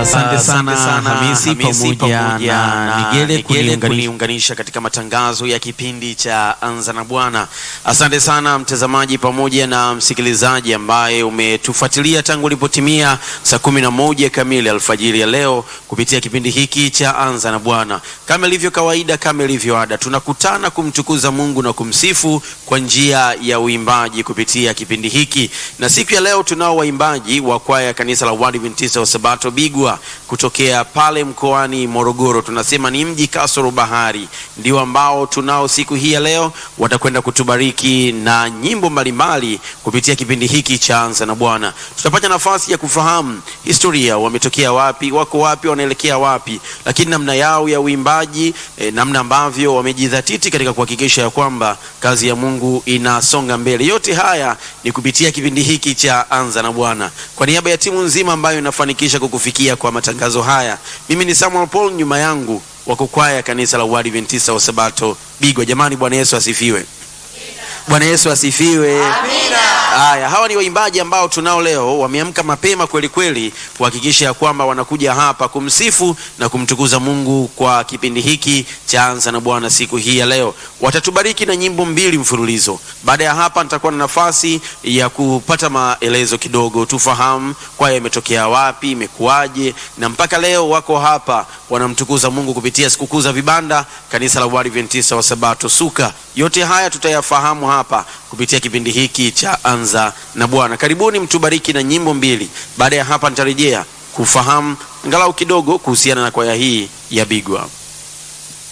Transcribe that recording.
Asante sana Hamisi pamoja na Nigele kuniunganisha katika matangazo ya kipindi cha Anza na Bwana. Asante sana mtazamaji pamoja na msikilizaji ambaye umetufuatilia tangu ulipotimia saa kumi na moja kamili alfajiri ya leo kupitia kipindi hiki cha Anza na Bwana. Kama ilivyo kawaida, kama ilivyo ada, tunakutana kumtukuza Mungu na kumsifu kwa njia ya uimbaji kupitia kipindi hiki, na siku ya leo tunao waimbaji wa kwaya ya kanisa la Waadventista wa Sabato Bigwa kutokea pale mkoani Morogoro. Tunasema ni mji kasoro bahari, ndio ambao tunao siku hii ya leo. Watakwenda kutubariki na nyimbo mbalimbali kupitia kipindi hiki cha Anza na Bwana. Tutapata nafasi ya kufahamu historia, wametokea wapi, wako wapi, wanaelekea wapi, lakini namna yao ya uimbaji eh, namna ambavyo wamejidhatiti katika kuhakikisha ya kwamba kazi ya Mungu inasonga mbele. Yote haya ni kupitia kipindi hiki cha Anza na Bwana. Kwa niaba ya timu nzima ambayo inafanikisha kukufikia kwa matangazo haya, mimi ni Samuel Paul, nyuma yangu wako kwaya kanisa la Waadventista wa Sabato Bigwa. Jamani, Bwana Yesu asifiwe! Bwana Yesu asifiwe. Haya, hawa ni waimbaji ambao tunao leo, wameamka mapema kweli kweli kuhakikisha ya kwamba wanakuja hapa kumsifu na kumtukuza Mungu kwa kipindi hiki cha Anza na Bwana siku hii ya leo. Watatubariki na nyimbo mbili mfululizo. Baada ya hapa, nitakuwa na nafasi ya kupata maelezo kidogo, tufahamu kwaya imetokea wapi, imekuwaje, na mpaka leo wako hapa wanamtukuza Mungu kupitia sikukuu za vibanda, kanisa la Waadventista wa Sabato Suka. Yote haya tutayafahamu hapa kupitia kipindi hiki cha Anza na Bwana. Karibuni mtubariki na nyimbo mbili. Baada ya hapa nitarejea kufahamu angalau kidogo kuhusiana na kwaya hii ya Bigwa.